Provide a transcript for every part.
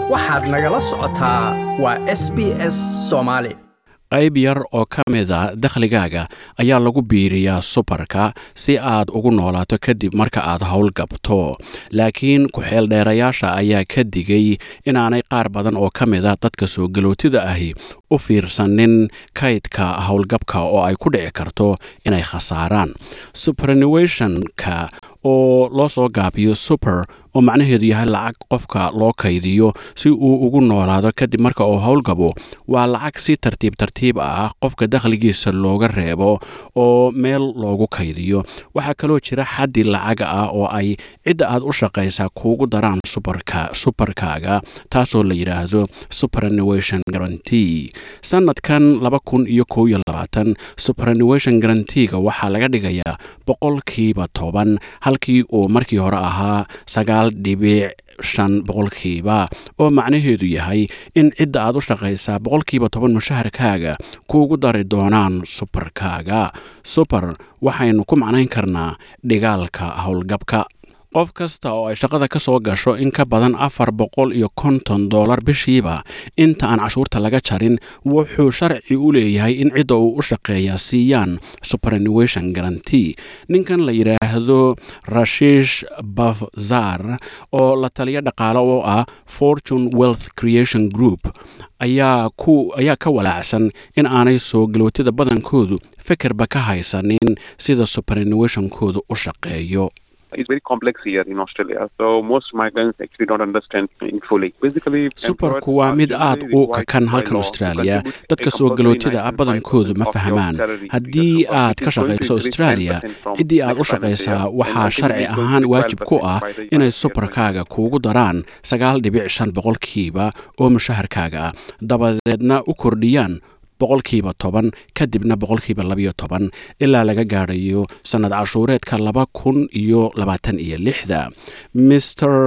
waxaad nagala socotaa waa s b s soomaali qayb yar oo ka mida dakhligaaga ayaa lagu biiriyaa subarka si aad ugu noolaato kadib marka aad howlgabto laakiin ku-xeeldheerayaasha ayaa ka digay inaanay qaar badan oo ka mida dadka soo galootida ahi u fiirsanin kaydka howlgabka oo ay ku dhici karto inay khasaaraan superannuationka oo loo soo gaabiyo super oo macnaheedu yahay lacag qofka loo kaydiyo si uu ugu noolaado kadib marka uu howlgabo waa lacag si tartiib tartiib ah qofka dakhligiisa looga reebo oo meel loogu kaydiyo waxaa kaloo jira xaddi lacag ah oo ay cidda aad u shaqaysaa kuugu daraan subarka subarkaaga taasoo la yidhaahdo superannuation guarantee sanadkan laba kun iyo kow iyo labaatan superannuation guaranteega waxaa laga dhigayaa boqolkiiba toban halkii uu markii hore ahaa sagaal dhibic shan boqolkiiba oo macnaheedu yahay in cidda aad u shaqaysaa boqolkiiba toban mushaharkaaga kuugu dari doonaan subarkaaga subar waxaynu ku macnayn karnaa dhigaalka howlgabka qof kasta oo ay shaqada ka soo gasho in ka badan afar boqol iyo konton dollar bishiiba inta aan cashuurta laga jarin wuxuu sharci u leeyahay in cidda uu u shaqeeyaa siiyaan superannuation guarantee ninkan la yidhaahdo rashish bafzar oo la taliya dhaqaalo oo ah fortune wealth creation group ayaa ku ayaa ka walaacsan in aanay soo galootida badankoodu fekerba ka haysanin sida superannuationkoodu u shaqeeyo is very complex here in Australia. So most migrants actually don't understand it fully. Basically, subarku waa mid aad u kakan halkan australia dadka soo galootida ah badankoodu ma fahmaan haddii aad ka shaqayso australia ciddii aad u shaqaysaa waxaa sharci ahaan waajib ku ah inay subarkaaga kuugu daraan sagaal dhibic shan boqolkiiba oo mushaharkaaga ah dabadeedna u kordhiyaan boqolkiiba toban kadibna boqolkiiba labayo toban ilaa laga gaadhayo sannad cashuureedka laba kun iyo labaatan iyo lixda maer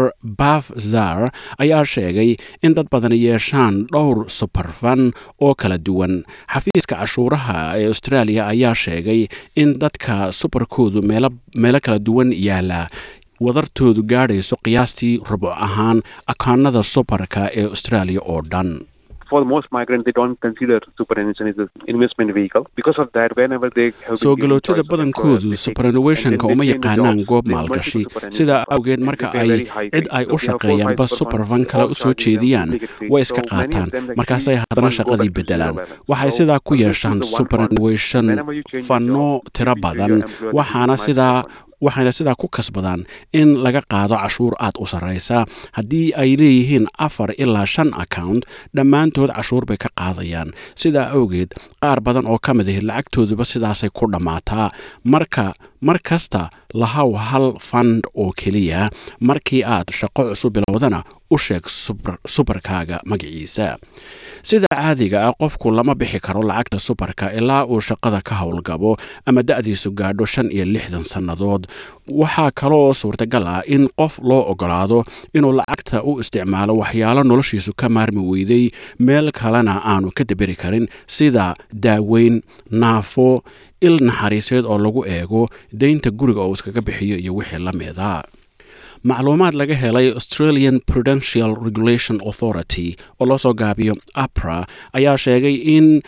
bafzar ayaa sheegay in dad badan yeeshaan dhowr subarfan oo kala duwan xafiiska cashuuraha ee australia ayaa sheegay in dadka subarkoodu meelo kala duwan yaala wadartoodu gaadhayso qiyaastii rubuc ahaan akaanada subarka ee australia oo dhan for most migrants, they don't consider superannuation as an investment vehicle. Because of that, whenever they have soo galootida badankoodu superannuationka uma yaqaanaan goob maalgashi sidaa awgeed marka ay cid ay u shaqeeyaanba superfan kale u soo jeediyaan way iska qaataan markaasay haddana shaqadii beddelaan waxay sidaa ku yeeshaan superannuation fanno tiro badan waxaana sidaa waxayna sidaa ku kasbadaan in laga qaado cashuur aad u sarraysa haddii ay leeyihiin afar ilaa shan account dhammaantood cashuur bay ka qaadayaan sidaa awgeed qaar badan oo ka mid ahi lacagtooduba sidaasay ku dhammaataa marka mar kasta lahaw hal fand oo keliya markii aad shaqo cusub bilowdana u sheeg subarkaaga magaciisa sida caadiga ah qofku lama bixi karo lacagta subarka ilaa uu shaqada ka howlgabo ama da-diisu gaadho shan iyo lixdan sannadood waxaa kaloo suurtagal ah in qof loo ogolaado inuu lacagta u isticmaalo waxyaalo noloshiisu ka maarmi weyday meel kalena aanu ka daberi karin sida daaweyn naafo il naxariiseed oo lagu eego deynta guriga oo iskaga bixiyo iyo wixii la mida macluumaad laga helay australian prudential regulation authority oo loo soo gaabiyo apra ayaa sheegay in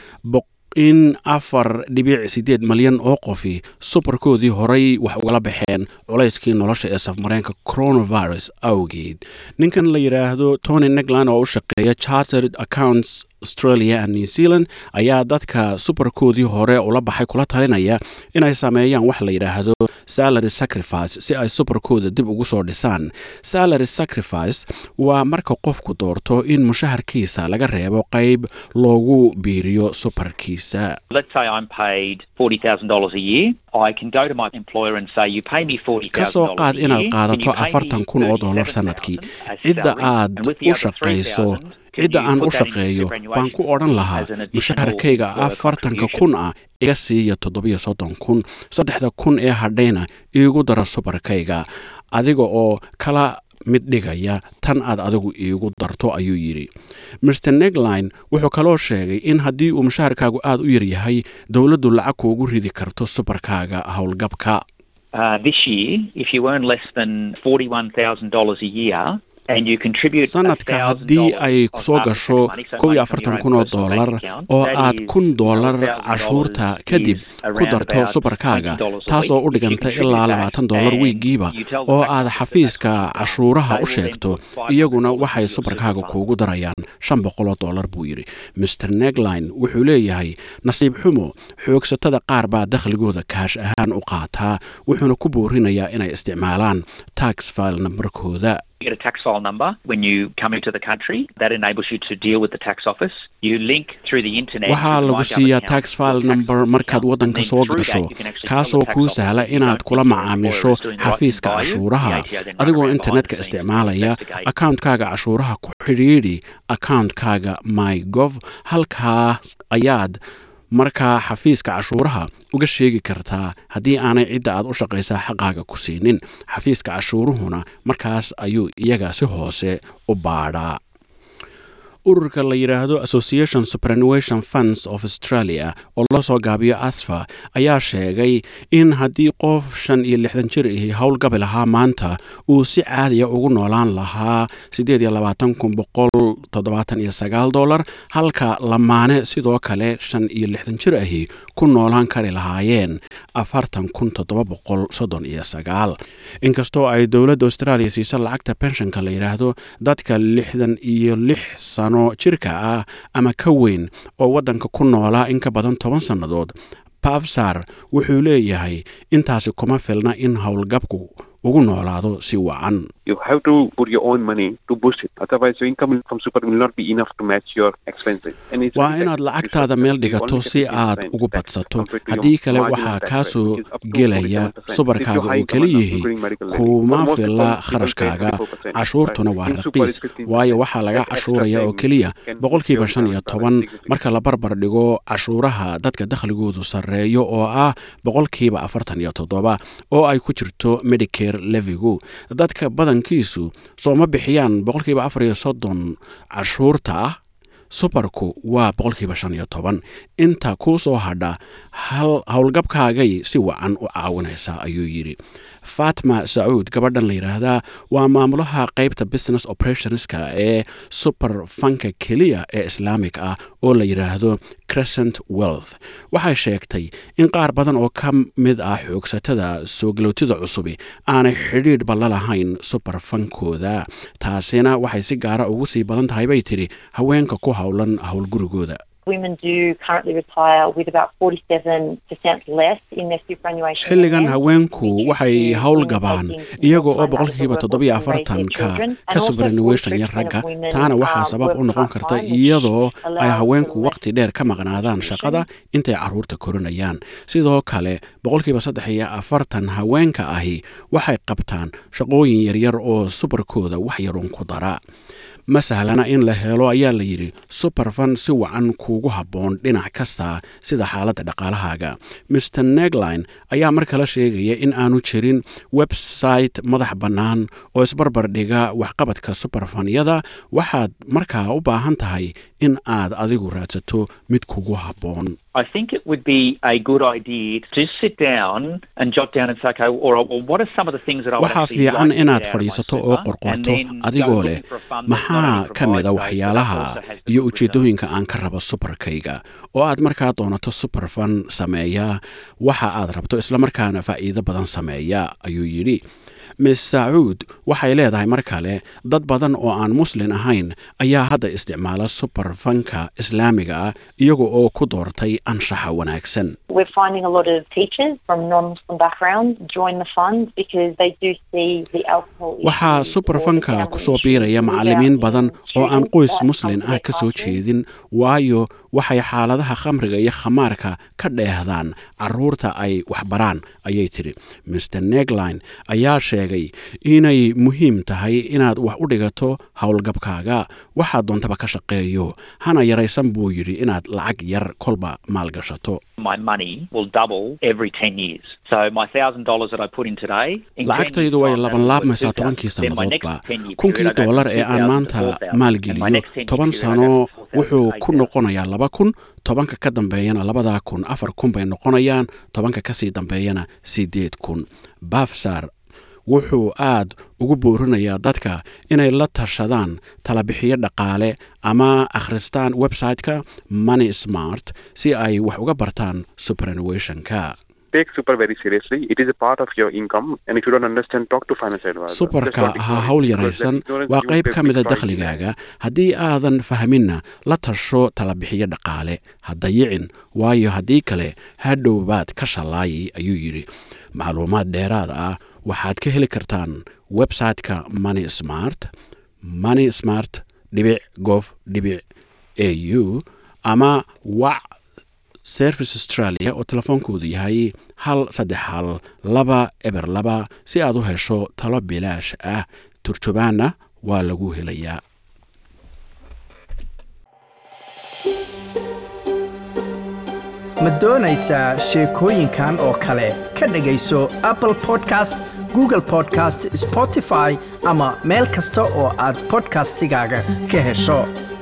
in afar dhibic siddeed malyan oo qofi subarkoodii horay wax ugala baxeen culayskii nolosha ee safmareenka coronavirus awgeed ninkan la yidhaahdo tony negland oo u shaqeeya chartered accounts australia and new zealand ayaa dadka subarkoodii hore ula baxay kula talinaya inay sameeyaan wax la yidhaahdo salary sacrifice si ay subarkooda dib ugu soo dhisaan salary sacrifice waa marka qofku doorto in mushaharkiisa laga reebo qayb loogu biiriyo subarkiisa kasoo qaad inaad qaadato afartan kun oo dollar sannadkii cidda aad u shaqayso cidda aan u shaqeeyo baan ku odhan lahaa mushaharkayga afartanka kun ah iga siiya toddobiyo soddon kun saddexda kun ee hadhayna iigu dara subarkayga adiga oo kala mid dhigaya tan aad adigu iigu darto ayuu yidhi master negline wuxuu kaloo sheegay in haddii uu mushaharkaagu aad u yaryahay dowladdu lacag kuugu ridi karto subarkaaga howlgabka Uh, this year, if you earn less than $41,000 a year, sanadka haddii ay soo gasho kow iyo afartan kun oo dollar oo aad kun dollar cashuurta kadib ku darto subarkaaga taas oo u dhiganta ilaa labaatan dollar wiigiiba oo aad xafiiska cashuuraha u sheegto iyaguna waxay subarkaaga kuugu darayaan shan boqoloo dollar buu yidhi master negline wuxuu leeyahay nasiib xumo xoogsatada qaar baa dakhligooda kaash ahaan u qaataa wuxuuna ku boorinayaa inay isticmaalaan tax file nambarkooda You get a tax file number when you come into the country. That enables you to deal with the tax office. You link through the internet. waxaa lagu siiyaa tax file number markaad waddanka soo gasho kaasoo kuu sahla inaad kula macaamisho xafiiska cashuuraha adigoo internetka isticmaalaya akauntkaga cashuuraha ku xidhiidhi akauntkaga my gov halkaa ayaad markaa xafiiska cashuuraha uga sheegi kartaa haddii aanay cidda aad u shaqaysaa xaqaaga ku siinin xafiiska cashuuruhuna markaas ayuu iyaga si hoose u baadhaa ururka la yidhaahdo association superannuation funds of australia oo loo soo gaabiyo asfa ayaa sheegay in haddii qof shan iyo lixdan jir ahi howlgabi lahaa maanta uu si caadiya ugu noolaan lahaa siddeed iyo labaatan kun boqol toddobaatan iyo sagaal dollar halka lamaane sidoo kale shan iyo lixdan jir ahi ku noolaan kari lahaayeen afartan kun toddoba boqol soddon iyo sagaal inkastoo ay dowladda australia siisa lacagta penshonka la yidhaahdo dadka lixdan iyo lix sano jirka ah ama ka weyn oo waddanka ku noolaa in ka badan toban sannadood babsar wuxuu leeyahay intaasi kuma filna in howlgabku ugu noolaado si wacan You have to put your own money to boost it. Otherwise, your income from super will not be enough to match your expenses. And it's waa very inaad tax- lacagtaada you meel should- dhigato you si only get aad 15% ugu tax badsato compared to your haddii kale marginal waxaa tax kaa rate, soo which is up to gelaya 47%. subarkaaga If you're high uu income and keliyihi including medical levy. kuma For most people, fila people pay kharashkaaga 24%, cashuurtuna right? waa In super raqiis is 15%. waayo waxaa laga That extra cashuuraya oo paying keliya can boost boqolkiiba your shan iyo income toban significantly. marka la barbar dhigo cashuuraha dadka dakhligoodu sarreeyo oo ah boqolkiiba afartan iyo toddoba oo ay ku jirto medicare levigu dadka badankiisu sooma bixiyaan boqolkiiba afar iyo soddon cashuurta ah subarku waa boqolkiiba shan iyo toban inta kuu soo hadha hal howlgabkaagay si wacan u caawinaysaa ayuu yidhi fatma sacuud gabadhan la yidhaahdaa waa maamulaha qaybta business operationska ee super fanka keliya ee islaamig ah oo la yidhaahdo crescent wealth waxay sheegtay in qaar badan oo ka mid ah xoogsatada soo galowtida cusubi aanay xidhiidhba la lahayn super fankooda taasina waxay si gaara ugu sii badan tahay bay tidhi haweenka ku howlan howlgurigooda Women do currently retire with about 47% less in their superannuation. xilligan plans haweenku due waxay to howlgabaan women taking iyaga oo more time out of boqolkiiba the toddobiyo workforce to raise their afartanka children. And ka also superannuation yar 40% ragga of women, taana waxaa uh, sabab u work noqon karta part-time, which iyadoo ay allows haweenku them less waqti dheer ka maqnaadaan shaqada intay caruurta korinayaan sidoo kale boqolkiiba saddex iyo afartan haweenka ahi waxay qabtaan shaqooyin yaryar oo subarkooda wax yarun ku dara ma sahlana in la helo ayaa la yidhi superfan si wacan kuugu habboon dhinac kasta sida xaaladda dhaqaalahaaga mr negline ayaa mar kale sheegaya in aanu jirin website madax bannaan oo isbarbar dhiga waxqabadka superfanyada waxaad markaa u baahan tahay in aad adigu raadsato mid kugu habboon I think it would be a good idea to sit down and jot down and say, okay, all right, well, what are some of the things that I would waxaa actually fiican like to inaad get out of my fadhiisato super, oo and qorqorto then go adigoo looking leh for a fund that not maxaa only ka mida provides those, but waxyaalaha also has the iyo good return. ujeeddooyinka aan ka rabo subarkayga oo aad markaa doonato superfan sameeya waxa aad rabto islamarkaana faa'iido badan sameeya ayuu yidhi miss sacuud waxay leedahay mar kale dad badan oo aan muslin ahayn ayaa hadda isticmaala superfanka islaamiga ah iyaga oo ku doortay anshaxa wanaagsan We're finding a lot of teachers from non-Muslim backgrounds join the fund because they do see the alcohol waxaa issue or the superfanka gambling ku soo issue biiraya without macallimiin young badan oo aan students qoys that muslin come to ah their ka soo classroom. jeedin waayo waxay xaaladaha khamriga iyo khamaarka ka dheehdaan caruurta ay waxbaraan ayay tidhi mr negline ayaa sheegay inay muhiim tahay inaad wax u dhigato howlgabkaaga waxaa doontaba ka shaqeeyo hana yaraysan buu yidhi inaad lacag yar kolba maalgashato My money will double every 10 years. So my $1,000 that I put in today, in 10 years' lacagtaydu way time, laban that'll be laabmaysaa worth tobankii 2,000. Then my next sannadoodba 10 year kunkii period, I go doolar from ee aan 2,000 to maanta 4,000. And my maalgeliyo next 10 year toban period, I go sano from 4,000 to wuxuu ku 8,000. noqonayaa laba kun tobanka ka dambeeyana labadaa kun afar kun bay noqonayaan tobanka kasii dambeeyana sideed kun bafsar wuxuu aad ugu boorinayaa dadka inay la tashadaan talabixiyo dhaqaale ama akhristaan website-ka money smart si ay wax uga bartaan superannuationka Take super very seriously. It is a part of your income, and if you don't understand, talk to financial advisor. subarka That's what ha ignorance hawl is, because yaraysan that ignorance waa you qayb will ka mida destroy in life. dakhligaaga haddii aadan fahminna la tasho talabixiyo dhaqaale ha dayicin waayo haddii kale hadhow baad ka shallaayi ayuu yidhi macluumaad dheeraad ah waxaad ka heli kartaan website-ka money smart money smart dhibic gov dhibic au ama wac service australia oo telefoonkoodu yahay hal saddex hal laba eber laba si aad u hesho talo bilaash ah turjubaanna waa lagu helayaa ma doonaysaa sheekooyinkan oo kale ka dhegayso apple podcast google podcast spotify ama meel kasta oo aad podcastigaaga ka hesho